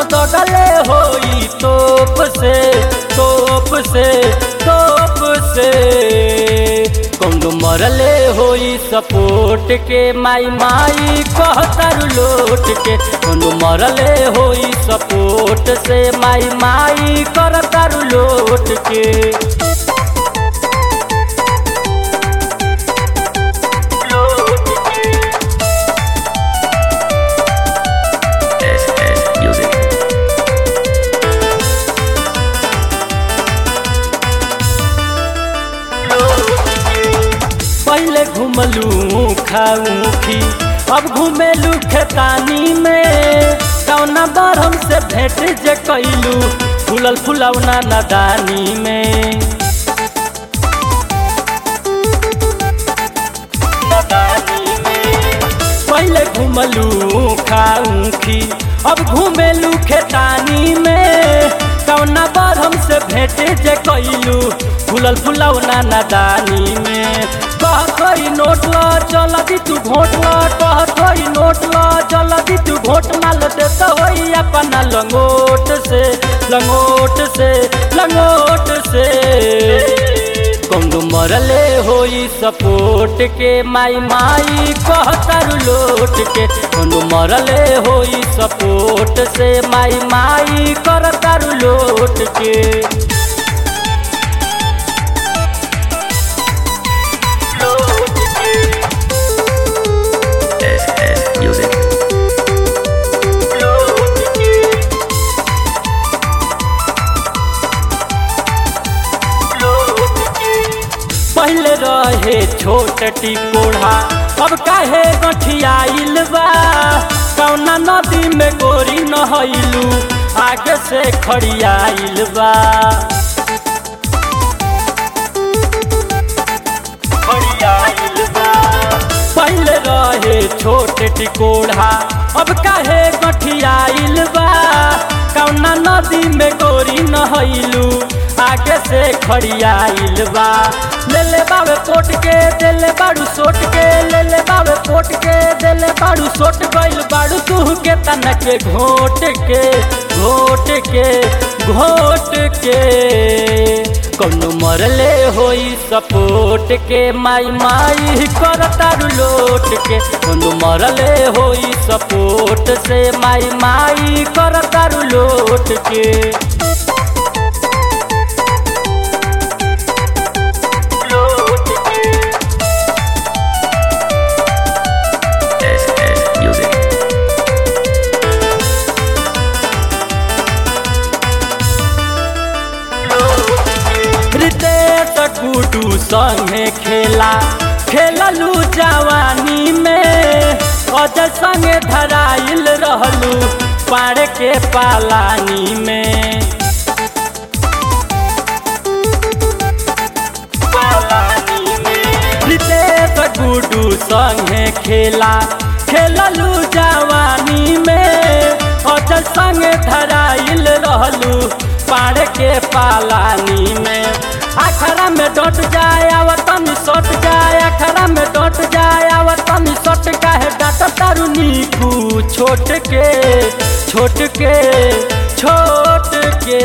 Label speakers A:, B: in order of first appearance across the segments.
A: दगले होई तोप से तोप से तोप से कौनो मरले होई सपोर्ट के माई माई कहतारू लोट के कौनो मरले होई सपोर्ट से माई माई करतारू लोट के
B: Music.
A: पहले घुमलू खाऊखी अब घुमेलू खेतानी में कौना बार हमसे भेंट जे कैलू फूलल फुलौना नदानी में पहले घुमलू खाऊखी अब घुमेलू खेतानी में कौना बार हमसे भेंट जे कैलू फूलल फुलौना नदानी में कहतोई नोट ल चल दी तू घोट ल कहतोई नोट ल चल दी तू घोट माल देता होई अपना लंगोट से लंगोट से लंगोट से कौनो मरले होई सपोर्ट के माई माई कहतारू लोट के कौनो मरले होई सपोर्ट से माई माई करतारू लोट के
B: Music.
A: पहले रहे छोट टिकोढ़ा अब काहे गठियाइल बा कौना नदी में गोरी नहैलू आगे से खड़ियाइल बा खड़ियाइल बा पहले रहे छोट टिकोढ़ा अब काहे गठियाइल बा कौना नदी में गोरी नहैलू आगे से खड़ियाइल बा ले ले बाबे पोट के दे ले बाड़ू सोट के ले ले बाबे पोट के दे ले बाड़ू सोट गइल बाड़ू तू के तना के घोट के घोट के घोट के कौनो मरले होई सपोर्ट के माई माई करतारू लोट के कौनो मरले होई सपोर्ट से माई माई करतारू लोट के
B: Music.
A: रितेश गुडू संगे खेला खेललू जवानी में अजय संगे धराइल रहलू पाड़ के पालानी में रितेश गुडू संगे खेला खेललू जवानी में अजय संगे धराइल रहलू पाड़ के पालानी में अखरा में डट जाए आवतन सट जाए अखरा में डट जाए आवतन सट काहे डाट तारू नीकू छोट के छोट के छोट के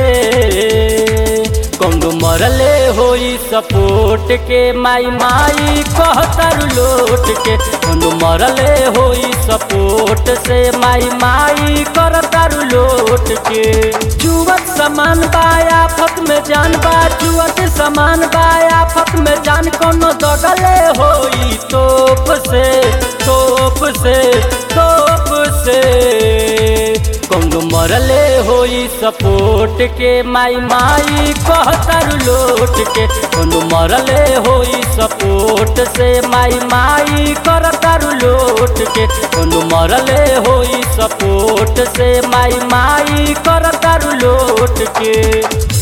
A: कौनो मरले होई सपोर्ट के माई माई कहतारू लोट के कौनो मरले होई सपोर्ट से माई माई करतारू लोट के जुवत समान बाया फत में जान बा जुवत समान बाया फत में जान कोनो दगले होई तोप से तोप से तोप से कौनो मरले होई सपोर्ट के माई माई कहतारू लोट के कौनो मरले होई सपोर्ट से माई माई करतारू लोट के कौनो मरले होई सपोर्ट से माई माई करतारू लोट के